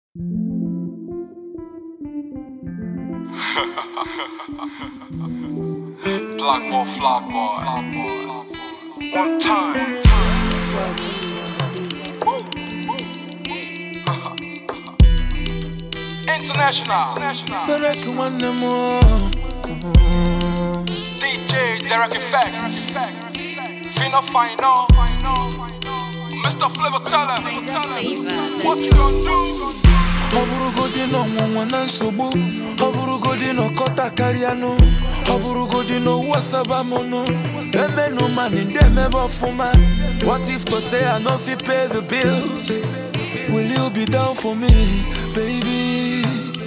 Block boy, flop boy. One time. International. Derek nwanne m DJ Derek Effects. Fino Final. Mr. Flavor tell him. What you gonna do? ọ bụrụgodị na ọnwụnwa na nsogbu ọ bụrụgodị na ọkọta karịanụ ọ bụrụgodị na owu asabamonụ emenụ mani ndị emebe ọfụma what if to say i no fit pay the bills will you be down for me baby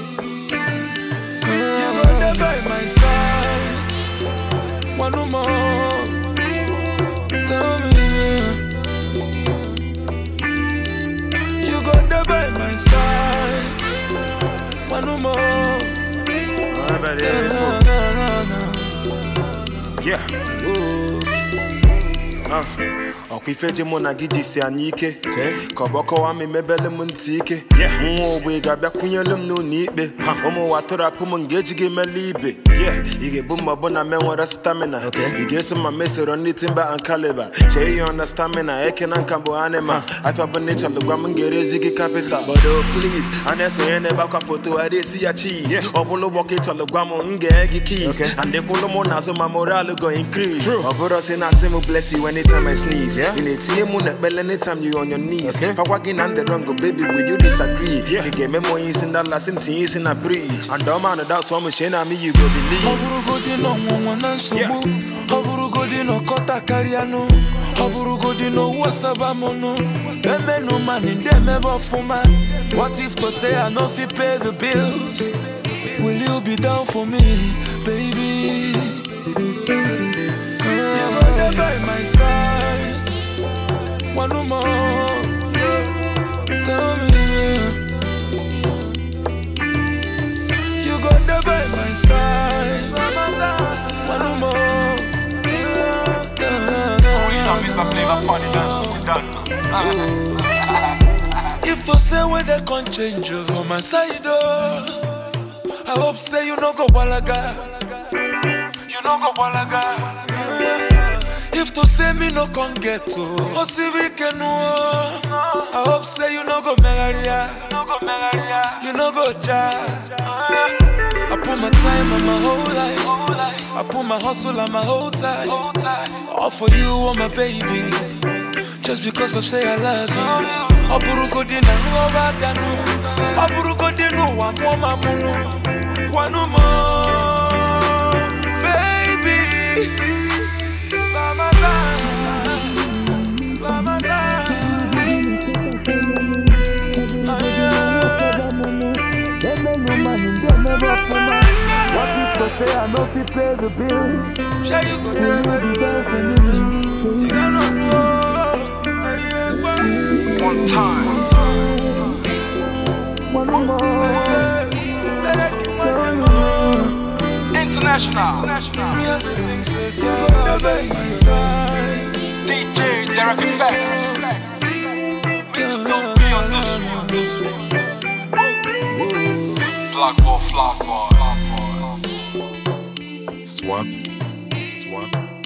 you go dey by my side one more tell me You go there by my side. One more. I bet Na, it na, is. na, na. Yeah. Ah, ọkwa ife ji mụ na gị jisi anyị ike ka ọ bụ ọkọwa m emebele m ntị ike nwa ogbe ga-abịakwunyelu m n'ụlọ ikpe ụmụ ụwa tụrapụ m nga eji gị mele ibe ị ga-ebu ma ọ bụ na me nwere stamina ị ga-eso ma mesoro ndị timba and caliber chee ihe na stamina eke na nka bụ anima afịa bụ n'ịchalụ gwa m ga-erezi gị capital but oh please a na-esonye n'ebe akwa foto a esi ya cheese ọ bụrụ ụgbọ ka ịchọrọ gwa m m ga-enye gị keys and ịkwụlụ m n'azụ ma moral go increase ọ bụrụ si na asị m bless you anytime I sneeze ị na-etinye mụ n'ekpele anytime you on your knees fakwa gị na ndị wrong baby will you disagree ị ga-eme m onye isi ndala si m tinye isi na bridge and ọma anụ doubt ọmụ chee na me you go Ọ believe bụrụgodị na ọnwụnwa na nsogbu ọ bụrụgodị na ọkọta karịanụ ọ bụrụgodị na owu asabamonụ emenụ mani ndị emebe ọfụma what if to say i no fit pay the bills will you be down for me baby you go there by my side one more tell me You go there by my side. One more. Original Mr. Flavor Funny Dance. We done. If to say where they can change you for my side, oh, I hope say you no go walaga. You know go balaga. If to say me no can get to, oh see we can oh. I hope say you no go megaria, No go megaria. you no go ja. I put my time and my whole life. I put my hustle and my whole time. Hold tight. All for you, oh my baby. Just because of say I love you. Ọ bụrụgodị na nghọba ganụ Ọ bụrụgodị n'ụwa mụọ ma mụnụ Kwanụ m baby By my side By my side Ah, yeah. Sure you go there, baby. You cannot do all. Ah, yeah, well. One time. Ah, yeah. Let it keep on them on. International. Me have to sing, say, tell her, baby, bye. DJ Derek Effects. Mr. Don't be on this one. Block boy, flop boy. Swaps, swaps.